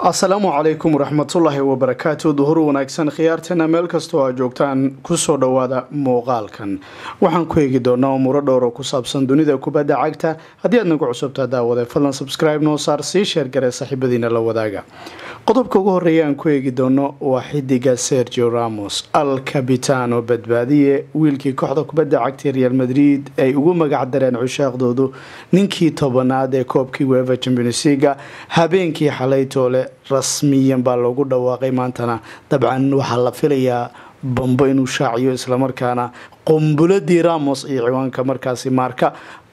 asalaamu calaykum waraxmatullaahi wabarakaatu duhur wanaagsan khiyaarteena meel kastoo aa joogtaan kusoo dhowaada muuqaalkan waxaan ku eegi doonaa umuuro dhowr oo ku saabsan dunida kubadda cagta haddii aad nagu cusubtaa daawade fadlan subscribe noo saar sii sheergaree saaxiibadiina la wadaaga qodobka ugu horeeya aan ku eegi doono waa xidiga sergio ramos al cabitano badbaadiye wiilkii kooxda kubadda cagta real madrid ay ugu magac dareen cushaaqdoodu ninkii tobanaad ee koobkii weeva championsiga habeenkii xalaytoole rasmiyan baa loogu dhawaaqay maantana dabcan waxaa la filayaa bambo inuu shaaciyo islamarkaana qumbuladii ramos iyo ciwaanka markaasi maarka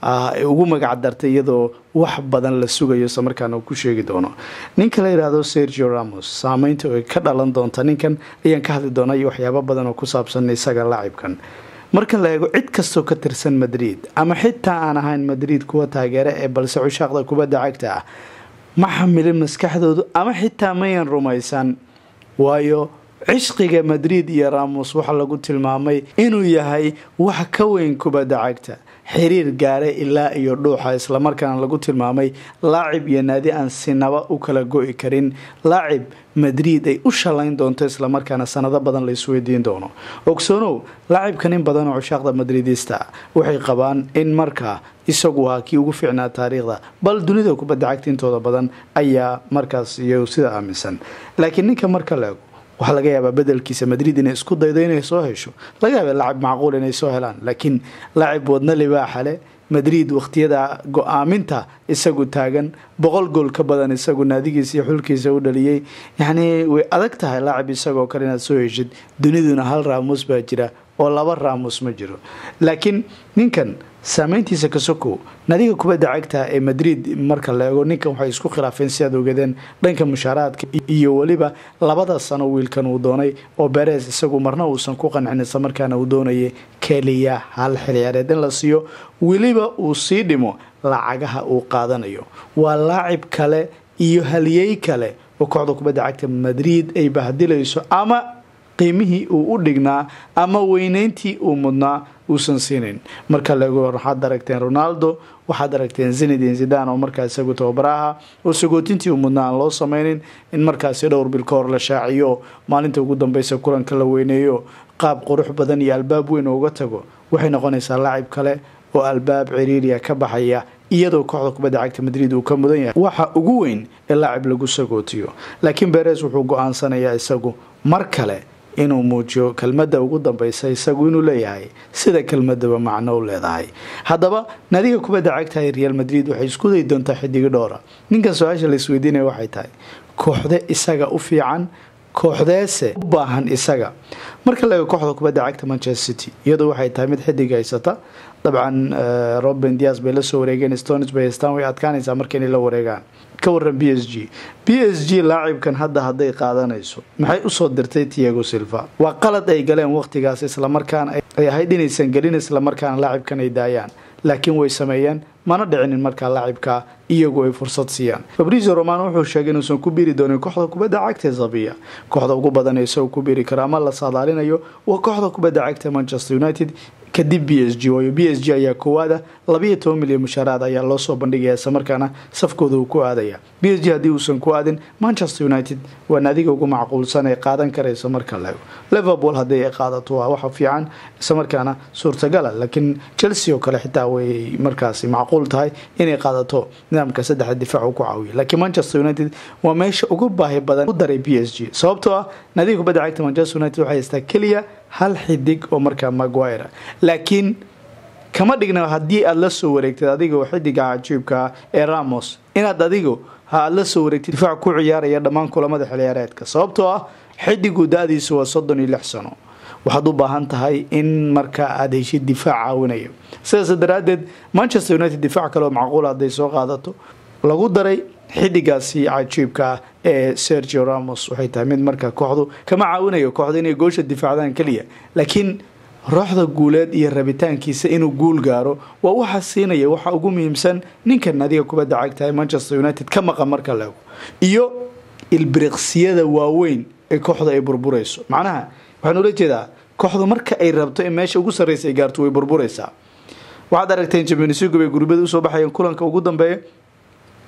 ugu magac dartay iyadoo wax badan la sugayo islamarkaana uu ku sheegi doono ninka la yidhaahdo sergio ramos saameynta ay ka dhalan doonta ninkan ayaan ka hadli doona iyo waxyaabo badan oo ku saabsan isaga laacibkan marka la eego cid kastoo ka tirsan madrid ama xitaa aan ahayn madrid kuwa taageere ee balse cushaaqda kubadda cagta ah ma xamilin maskaxdoodu ama xitaa mayan rumaysan waayo cishqiga madrid iyo ramos waxaa lagu tilmaamay inuu yahay wax ka weyn kubadda cagta xiriir gaare ilaa iyo dhuuxa islamarkaana lagu tilmaamay laacib iyo naadi aan sinaba u kala go-i karin laacib madrid ay u shalayn doonto islamarkaana sanado badan la isweydiin doono ogsoonow laacibkan in badan oo cushaaqda madridista waxay qabaan in markaa isagu ahaa kii ugu fiicnaa taariikhda bal dunida kubadda cagta intooda badan ayaa markaas iyo sida aaminsan laakiin ninka marka la ego waxaa laga yaabaa bedelkiisa madrid inay isku daydo inay soo hesho laga yaaba lacib macquul inay soo helaan laakiin lacib wadna libaaxale madrid wakhtiyada go-aaminta isagu taagan boqol gool ka badan isagu naadigiisa iyo xulkiisa u dhaliyey yacnii way adag tahay laacib isagoo kale inaad soo heshid duniduna hal raamus baa jira oo laba raamus ma jiro laakiin ninkan saameyntiisa kasoko nadiga kubadda cagta ee madrid marka la eego ninkan waxay isku khilaafeen si aad ogadeen dhanka mushaaraadka iyo weliba labada sano wiilkan uu doonay oo beres isagu marna uusan ku qancin islamarkaana uu doonayay keliya hal xilciyaareed in la siiyo weliba uu sii dhimo lacagaha uu qaadanayo waa laacib kale iyo haliyey kale oo kooxda kubadda cagta madrid ay bahdilayso ama qiimihii uu u dhignaa ama weyneyntii uu mudnaa uusan siinin marka laego waxaad aragteen ronaldo waxaad aragteen zinedin zidan oo markaa isagu tababaraha oo sagootintii uu mudnaa aan loo sameynin in markaasi dhowr bil ka hor la shaaciyo maalinta ugu dambeysa kulanka la weyneeyo qaab qurux badan iyo albaab weyn uga tago waxay noqonaysaa laacib kale oo albaab ciriiriya ka baxaya iyadoo kooxda kubadda cagta madrid uu ka mudan yahay waxa ugu weyn ee laacib lagu sagootiyo laakiin beres wuxuu go-aansanayaa isagu mar kale inuu muujiyo kelmadda ugu dambeysa isagu inuu leeyahay sida kelmadaba macno u leedahay haddaba nadiga kubadda cagta ee real madrid waxay isku dayi doontaa xidigi dhowra ninkan su-aasha la isweydiinaya waxay tahay kooxde isaga u fiican kooxdeese u baahan isaga marka la eego kooxda kubadda cagta manchester city iyadoo waxay tahay mid xidig haysata dabcan roben dias bay la soo wareegeen stones bay haystaan way adkaanaysaa marka inay la wareegaan ka waran b s g b s g laacibkan hadda hadday qaadanayso maxay usoo dirtay tiago silva waa qalad ay galeen waqtigaas islamarkaana ay ahayd inaysan gelin islamarkaana laacibkan ay daayaan laakiin way sameeyeen mana dhicinin markaa laacibka iyagu ay fursad siiyaan fabrizio romano wuxuu sheegay inuusan ku biiri doonin kooxda kubadda cagta zabiya kooxda ugu badan isagu ku biiri karo ama la saadaalinayo waa kooxda kubadda cagta manchester united kadib b s g waayo b s g ayaa koowaada labayo toban milyan mushaaraad ayaa loo soo bandhigaya islamarkaana safkooda uu ku aadaya b s g haddii uusan ku aadin manchester united waa naadiga ugu macquulsan ee qaadan karaysa marka laego liverpool haddii ay qaadato waa waxa fiican islamarkaana suurtagala laakiin chelsea oo kale xitaa way markaasi macquul tahay inay qaadato nidaamka saddexda difaac uu ku caawiya laakiin manchester united waa meesha ugu baahi badan u daray b s g sababtoo ah naadiga kubadda cagta manchester united waxay haystaa keliya hal xidig oo markaa maguire laakiin kama dhigna haddii aada la soo wareegtid adiga oo xidiga cajiibkaa ee ramos inaad adigu ha aada la soo wareegtid difaac ku ciyaaraya dhammaan kulamada xilciyaareedka sababtoo ah xidigu da-diisu waa soddon iyo lix sano waxaad u baahan tahay in markaa aada heshid difaac caawinayo sidaas daraadeed manchester united difaac kale oo macquul hadday soo qaadato lagu daray xidigaasi cajiibka ah ee sergio ramos waxay tahay mid markaa kooxdu kama caawinayo kooxda inay goosha difaacdaan keliya laakiin rooxda guuleed iyo rabitaankiisa inuu guul gaaro waa waxa siinaya waxa ugu muhiimsan ninkan nadiga kubadda cagtahay manchester united ka maqan marka laego iyo ilbiriqsiyada waaweyn ee kooxda ay burburayso macnaha waxaan ula jeedaa kooxdu marka ay rabto in meesha ugu sarreysa ay gaarto way burburaysaa waxaad aragteen champions league bay gurbada usoo baxayeen kulanka ugu dambeeya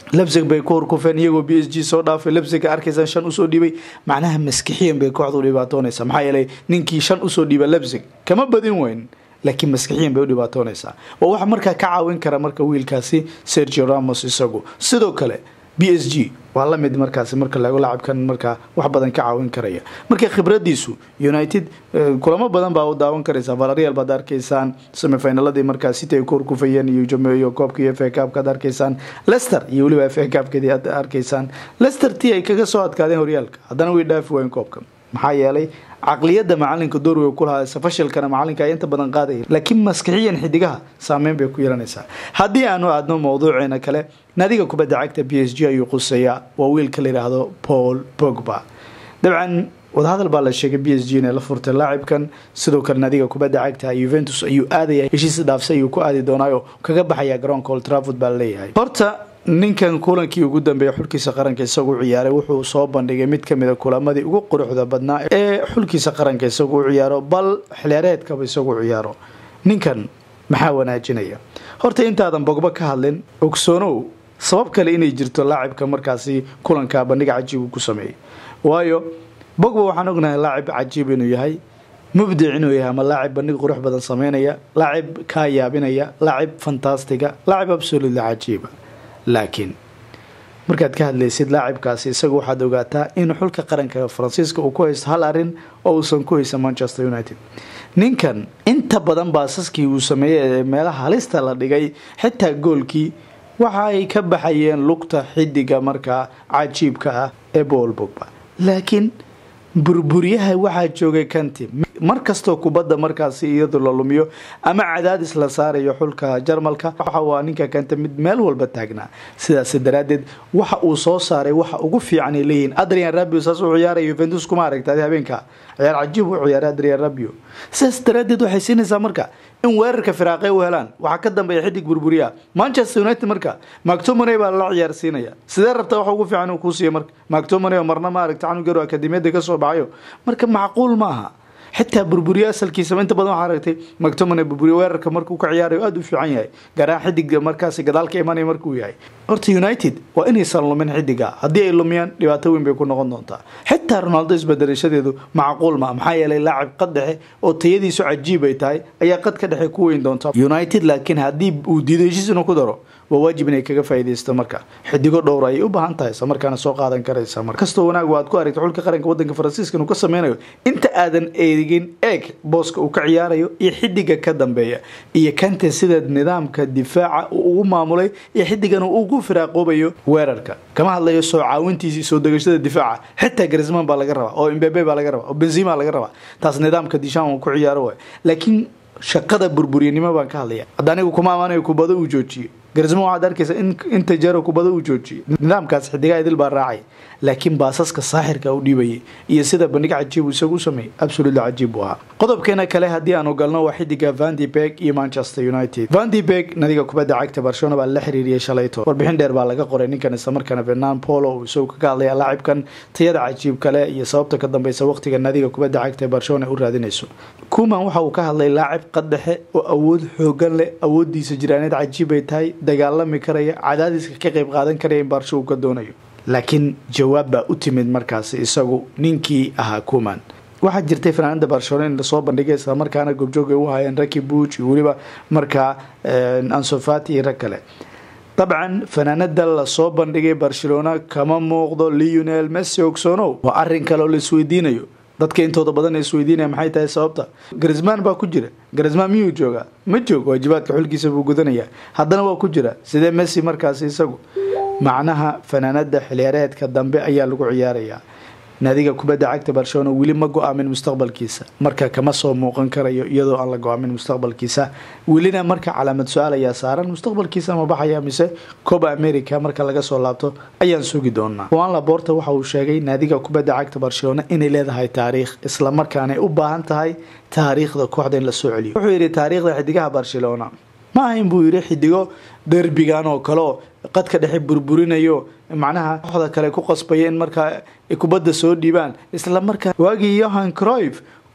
lebsig bay ku horkufeen iyagoo b s g soo dhaafay lebsiga arkaysaan shan usoo dhiibay macnaha maskixiyan bay kooxdu dhibaatoonaysaa maxaa yeelay ninkii shan usoo dhiiba lebsig kama badin weyn laakiin maskixiyan bay u dhibaatoonaysaa waa waxa markaa ka caawin kara marka wiilkaasi sergio ramos isagu sidoo kale b s g waa la mid markaasi marka laego lacabkan markaa wax badan ka caawin karaya marka khibradiisu united kulamo badan baa u daawan karaysaa valarial baad arkaysaan semifinaladii markaa city ay ku horkufayeen iyo jameeyo koobka iyo fa kaabkaad arkaysaan lester iyo weliba fa kaabkeedii aad arkaysaan lester tii ay kaga soo adkaadeen horyaalka haddana way dhaafi wayn koobka maxaa yeelay caqliyada macalinka doorwey ku lahaa fashilkana macalinka ay inta badan qaadaya laakiin maskixiyan xidigaha saameyn bay ku yeelanaysaa haddii aanu aadno mawduuceena kale naadiga kubadda cagta b s g ayuu quseeyaa waa wiilka la yidhaahdo paul bogba dabcan wadahadal baa la sheegay b s g inay la furtay laacibkan sidoo kale naadiga kubadda cagta yuventus ayuu aadaya heshiis dhaafsa ayuu ku aadi doonaayo kaga baxaya garoonka old trafford baa laleeyahay horta ninkan kulankii ugu dambeeyay xulkiisa qaranka isagu ciyaaray wuxuu soo bandhigay mid kamid a kulamadii ugu quruxda badnaa ee xulkiisa qaranka isagu ciyaaro bal xilyareedkaba isagu ciyaaro ninkan maxaa wanaajinaya horta intaadan bogba ka hadlin ogsoonow sabab kale inay jirto laacibka markaasi kulanka bandhiga cajiib uu ku sameeyey waayo bogba waxaan ognahay laacib cajiib inuu yahay mubdic inuu yahay ama laacib bandhig qurux badan sameynaya laacib kaa yaabinaya laacib fantastiga laacib absolutely cajiiba laakiin markaad ka hadlaysid laacibkaasi isaga waxaad ogaataa in xulka qaranka faransiiska uu ku haysto hal arin oo uusan ku haysan manchester united ninkan inta badan baasaskii uu sameeyey ee meelaha halista la dhigay xitaa goolkii waxa ay ka baxayeen lugta xidiga markaa cajiibka ah ee bool bogba laakiin burburyaha waxaa joogay kanti mar kastoo kubadda markaasi iyadu la lumiyo ama cadaadis la saarayo xulka jarmalka waxa waa ninka kanta mid meel walba taagnaa sidaas daraadeed waxa uu soo saaray waxa ugu fiican ay leeyihiin adrian rabio saas u ciyaaraya yuventus kuma aragta adi habeenka ciyaar cajiib u ciyaaray adrian rabio sidaas daraadeed waxay siinaysaa marka in weerarka firaaqay u helaan waxaa ka dambeeya xidig burburiya manchester united marka mactomoney baa lala ciyaarsiinaya sidee rabtaa waxa ugu fiican uu kuu siiya marka mactomoney oo marna ma aragta canugaro akademiyada kasoo baxayo marka macquul ma aha xitaa burburiye asalkiisaba inta badan waxaa aragtay mactomone burburiye weerarka markuu ka ciyaarayo aada u fiican yahay gaaraan xidig markaasi gadaal ka imanaya markuu yahay horta united waa inaysan lumin xidiga haddii ay lumiyaan dhibaato weyn bay ku noqon doontaa xitaa ronaldo isbedelashadeedu macquul ma maxaa yeelay laacib qad dhexe oo tayadiisu cajiib ay tahay ayaa qad ka dhexe ku weyn doonta united laakiin haddii uu diido heshiis inuu ku daro waa waajib inay kaga faaidaysto marka xidigo dhowr ayay u baahan tahay isla markaana soo qaadan karaysa mar kastoo wanaag aad ku aragta xulka qaranka wadanka faransiiska inuu ka sameynayo inta aadan eegin eeg booska uu ka ciyaarayo iyo xidiga ka dambeeya iyo kante sida nidaamka difaaca uu ugu maamulay iyo xidigan uu ugu firaaqoobayo weerarka kama hadlayo soo caawintiisi soo degashada difaaca xitaa garisman baa laga rabaa oo imbebe baa laga rabaa oo benzima laga rabaa taas nidaamka dishan uu ku ciyaaro waay laakiin shaqada burburyanimo baan ka hadlaya hadda anigu kuma amaanayo kubado uu joojiyo garismo waxaad arkaysa in inta jeero kubado uu joojiyo nidaamkaas xidigaa idil baa raacay laakiin baasaska saaxirka u dhiibayay iyo sida bandhig cajiib isagu u sameeyey absolutely cajiib buu ahaa qodobkeena kale haddii aan ogalno waa xidiga vandi beg iyo manchester united vandi beg nadiga kubadda cagta barcelona baa la xiriiriyay shalayto warbixin dheer baa laga qoray ninkan islamarkaana fernand polo uu isagu kaga hadlaya laacibkan tayada cajiib kale iyo sababta ka dambeysa waqtiga nadiga kubadda cagta ee barcelona u raadinayso kuman waxa uu ka hadlay laacib qadhexe oo awood xoogan leh awoodiisa jiraaneed cajiib ay tahay dagaalami karaya cadaadiska ka qayb qaadan karaya in baarsho uu ka doonayo laakiin jawaab baa u timid markaasi isagu ninkii ahaa kuman waxaa jirtay fanaanada barcelona in lasoo bandhigay islamarkaana goobjoog ay u hayeen raki buuj iyo weliba markaa ansofati iyo rag kale dabcan fanaanada lasoo bandhigay barcelona kama muuqdo leonel messi ogsonow waa arin kale oo la isweydiinayo dadka intooda badan ee isweydiinaya maxay tahay sababta garisman baa ku jira garisman miyuu joogaa ma joog waajibaadka xulkiisa buu gudanayaa haddana waa ku jira sidee messi markaasi isagu macnaha fanaanada xiliyaareedka dambe ayaa lagu ciyaarayaa naadiga kubadda cagta barcelona weli ma go-aamin mustaqbalkiisa marka kama soo muuqan karayo iyadoo aan la go-aamin mustaqbalkiisa welina marka calaamad su-aal ayaa saaran mustaqbalkiisa ma baxaya mise coba america marka laga soo laabto ayaan sugi doonaa juan laborta waxa uu sheegay naadiga kubadda cagta barcelona inay leedahay taariikh islamarkaanay u baahan tahay taariikhda kooxda in la soo celiyo wuxuu yidhi taariikhda xidigaha barcelona ma ahayn buu yidhi xidigo derbigan oo kale oo qadka dhexe burburinayo macnaha kooxda kale ku qasbaya in markaa kubadda soo dhiibaan isla markaa waagii yohan croyf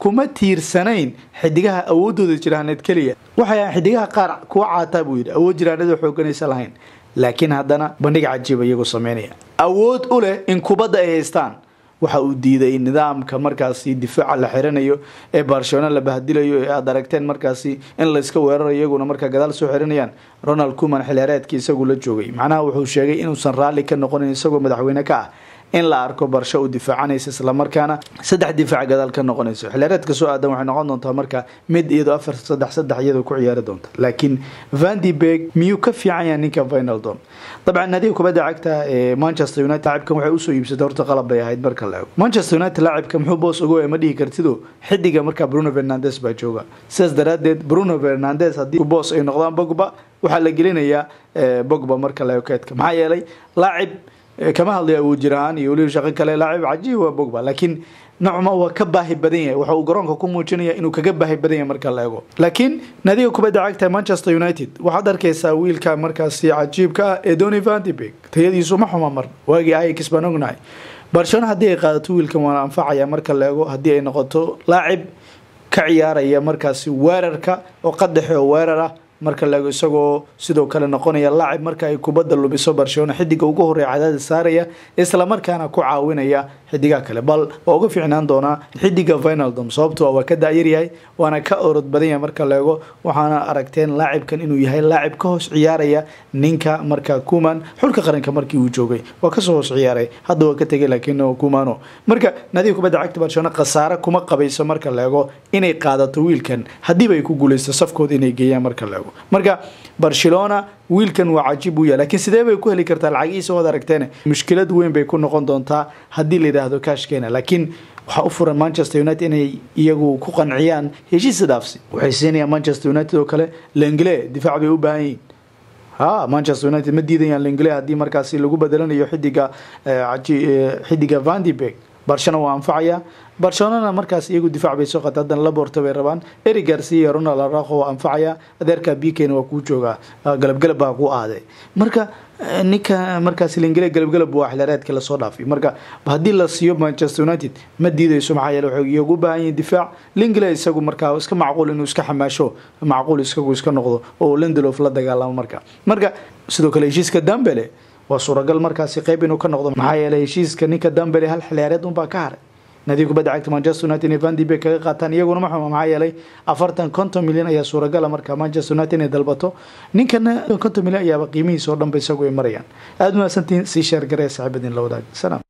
kuma tiirsanayn xidigaha awoodooda jiraaneed keliya waxay ahan xidigaha qaar kuwa caataa buu yidhi awood jiraanada xooganaysa lahayn laakiin haddana bandhig cajiiba iyagoo sameynaya awood u leh in kubadda ay haystaan waxa uu diiday nidaamka markaasi difaaca la xiranayo ee barcelona la bahdilayo ee aada aragteen markaasi in layska weerarayo iyaguna markaa gadaal soo xiranayaan ronald kuman xilheereedkii isagu la joogay macnaha wuxuu sheegay inuusan raalli ka noqonin isagoo madaxweyne ka ah in la arko barsho u difaacanaysa islamarkaana saddex difaac gadaal ka noqonayso xilheereedka soo aadan waxay noqon doontaa marka mid iyadoo afar saddex saddex iyadoo ku ciyaari doonta laakiin vandibeg miyuu ka fiican yahay ninka vinaldon dabcan naadiga kubadda cagta ee manchester united laacibkan waxay usoo iibsatay horta qalab bay ahayd marka la ego manchester united laacibka muxuu boos ogo ma dhihi kartido xidiga markaa bruno fernandes baa jooga sidaas daraadeed bruno fernandes haddii boos ay noqdaan bogba waxaa la gelinayaa bogba marka la ego keedka maxaa yeelay laacib kama hadlaya awood jiraan iyo weliba shaqo kale laacib cajiib waa bogba laakiin nocma waa ka baahi badan yahay waxa uu garoonka ku muujinaya inuu kaga baahi badan yahay marka la ego laakiin naadiga kubadda cagta manchester united waxaad arkaysaa wiilka markaasi cajiibka ah ee doni vandibeg tayadiisu ma xuma mar waagii ayax baan ognahay barcelona haddii ay qaadato wiilkan waana anfacaya marka la ego haddii ay noqoto laacib ka ciyaaraya markaasi weerarka oo qadaxe oo weerar ah marka laego isagoo sidoo kale noqonaya laacib marka ay kubadda lubiso barcelona xidiga ugu horeeya cadaadis saaraya islamarkaana ku caawinaya xidigaha kale bal waa uga fiicnaan doonaa xidiga vinaldom sababto waa ka daayaryahay waana ka orod badan yahay marka laego waxaana aragteen laacibkan inuu yahay laacib ka hoos ciyaaraya ninka marka kuman xulka qaranka markii uu joogay waa kasoo hoos ciyaaray hadda waa ka tegay laakiin kumano marka nadiga kubadda cagta barcelona khasaare kuma qabayso marka laego inay qaadato wiilkan haddiiba ay ku guuleysto safkooda inay geeyaan marka laego marka barcelona wiilkan waa cajiib u yahay lakiin sidee bay ku heli kartaa lacagihiisa waad aragteen mushkilad weyn bay ku noqon doontaa haddii la yidhaahdo kashkeena laakiin waxaa u furan manchester united inay iyagu ku qanciyaan heshiisa dhaafsi waxay siinayaan manchester united oo kale lengle difaac bay u baahan yihiin ha manchester united ma diidayaan lengle haddii markaasi lagu bedelanayo xidiga xidiga vandibeg barshana waa anfacaya barcelonana markaas iyagu difaac bay soo qata haddana laborta bay rabaan eri garcia iyo ronald araqo waa anfacaya adeerka bikena waa kuu joogaa galabgalab baa ku aaday marka ninka markaas lingale galabgalab waa xilheereedka lasoo dhaafay marka haddii la siiyo manchester united ma diidayso maxaa yeele waxay iyagu u baahan yihin difaac lingale isagu markaa iska macquul inuu iska xamaasho macquul isagu iska noqdo oo lendelof la dagaalamo marka marka sidoo kale heshiiska dambele waa suuragal markaasi qeyb inuu ka noqdo maxaa yeelay heshiiska ninka dambele hal xilciyaareed unbaa ka haray nadiga kubadda cagta manchester united inay vandibay kaga qaataan iyaguna ma xuma maxaa yeelay afartan konton milyan ayaa suuragala marka manchester united inay dalbato ninkana konton milyan ayaaba qiimihiisa oo dhanba isagu ay marayaan aada mahadsantihiin sii sheergaree saaxiibadiin la wadaag salaam